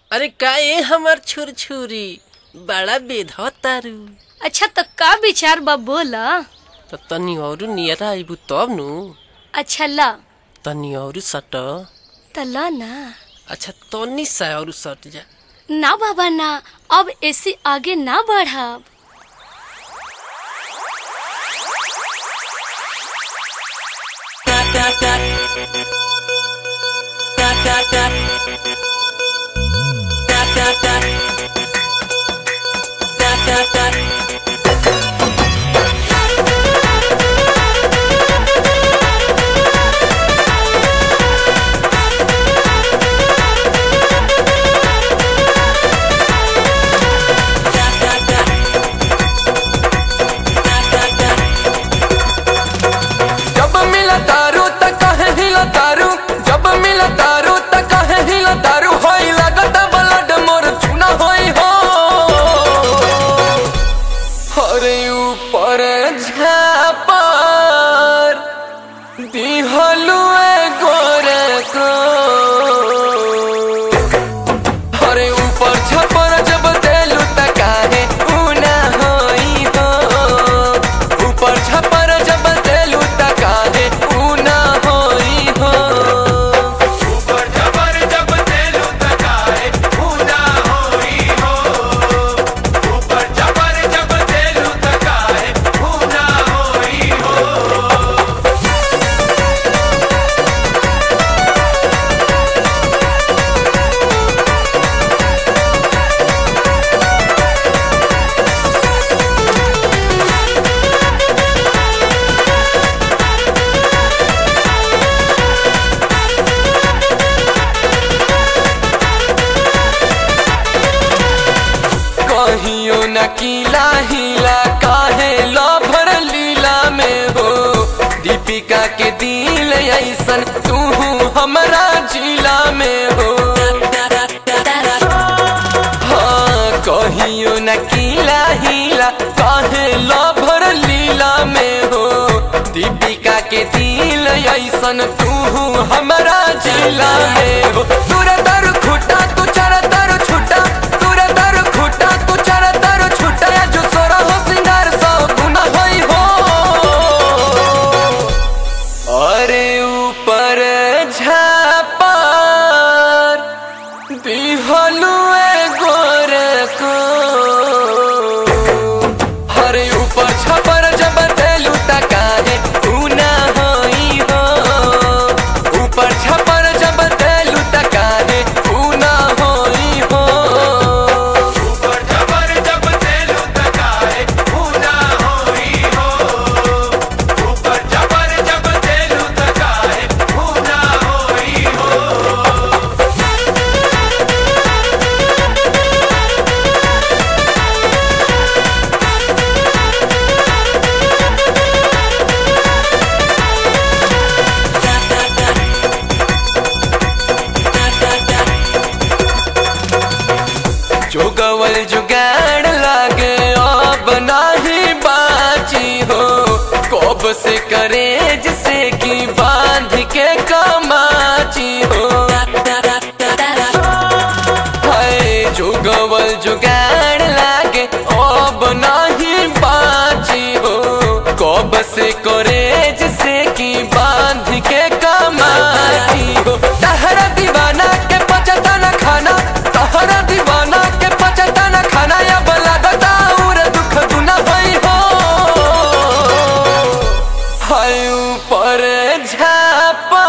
अरे का ए हमर छुरछुरी बड़ा बेधव तारू अच्छा तो का विचार बा बोला त तनी औरू नियर आइबू तब नु अच्छा ला तनी औरू सट त ला ना अच्छा तनी सा औरू सट जा ना बाबा ना अब ऐसे आगे ना बढ़ाब जब मिला तारू त कहे हिला तारू जब मिला तारू त कहे हिला तारू होई लागत ब्लड मोर चुना होई हो हरे ऊपर झापर दिहलु ए गोरे को हरे ऊपर छपर जब देलु त काहे ऊना होई हो ऊपर छपर जब देलु त काहे ऊना होई हो ऊपर छपर जब देलू त काहे ऊना होई हो ऊपर छपर जब देलू त काहे ऊना होई हो कहियो न कीला हिला काहे लभर लीला में हो दीपिका के दिल ऐसन तू हमरा जिला में हो हाँ कहियो न कीला हिला काहे लभर लीला में हो दीपिका के दिल ऐसन तू हमरा जिला में हो तुर दर खुटा तू चर दर छुटा तुर दर खुटा तू चर दर छुटा या जो सोरा हो सिंगार सब गुना होई हो अरे ऊपर झापर दिहलु ए गोरे को हरे ऊपर छपर जब देलु त काहे ऊना होई हो ऊपर छपर जब देलु त काहे ऊना होई हो ऊपर छपर जब देलू त काहे ऊना होई हो ऊपर छपर जब देलू त काहे ऊना होई हो जोगवल जुगाड़ लागे अब नाही बाची हो कब से करे जिसे की बांध के कमाची हो हाय जोगवल जुगाड़ लागे अब नाही बाची हो कब से करे जिसे की बांध के कमाची हो तहरा दीवाना के पचता न खाना तहरा दीवाना के पचता न खाना या बला और दुख दुना भई हो हाय ऊपर झापर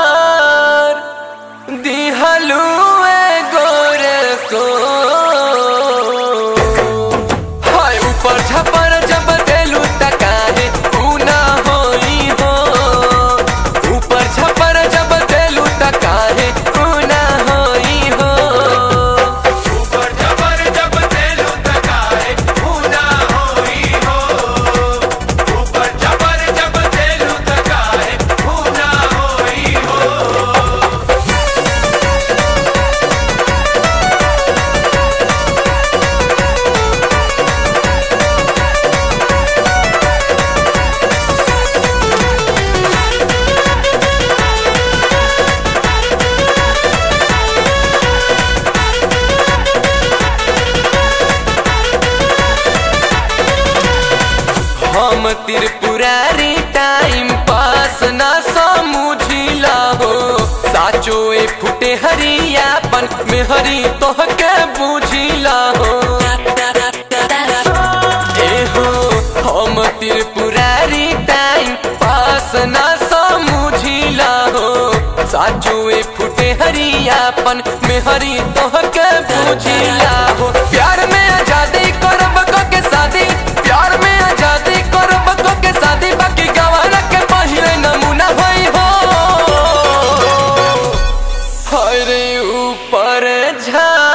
दिहलु ए गोरे को हाय ऊपर छपर जब देलु त काहे ऊना होई हम त्रिपुरारी टाइम पास ना समझिला हो साचो ए फुटे हरियापन में हरी तोहके बुझिला हो ए हो हम त्रिपुरारी टाइम पास ना समझिला हो साचो ए फुटे हरियापन में हरी तोहके बुझिला हो प्यार में आजादी करब क के शादी प्यार में आजादी करब क के शादी बाकी गवाना के पहिले नमूना होई हो हरे ऊपर झा